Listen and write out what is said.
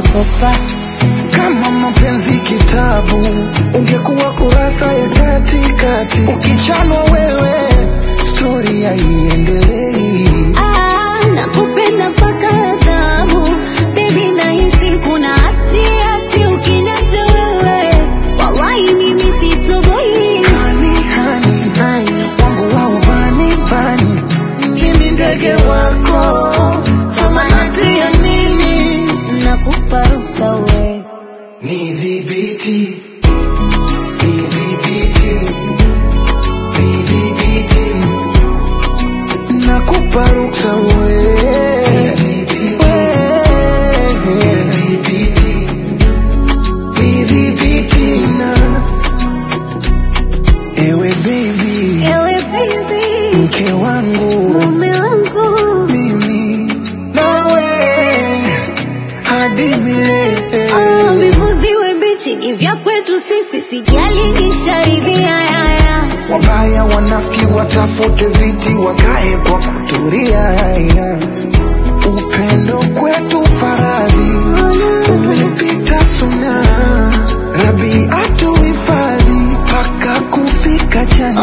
nakopa Kama mapenzi kitabu, ungekuwa kurasa ya katikati. Ukichanwa wewe, stori haiendelei. Ah, nakupenda mpaka adhabu Baby nahisi kuna hati hati ukiniacha wewe Wallahi mimi sitoboi Hani, hani, Hani, wangu wa ubani bani, mimi ndege wako, samanati ya nini? nakupa ruksa we Nidhibiti, nidhibiti, nidhibiti, nakupa ruksa we. Nidhibiti, nidhibiti na ewe baby, Ewe baby, mke wangu mume wangu mimi nawe hadi milele. Ah, vivuziwe mbichi ni vya kwetu sisi sijali nisharidhia yaya Wabaya wanafiki watafute viti wakae kwa kutulia. Upendo kwetu faradhi umepita suna, Rabi atuhifadhi mpaka kufika jana.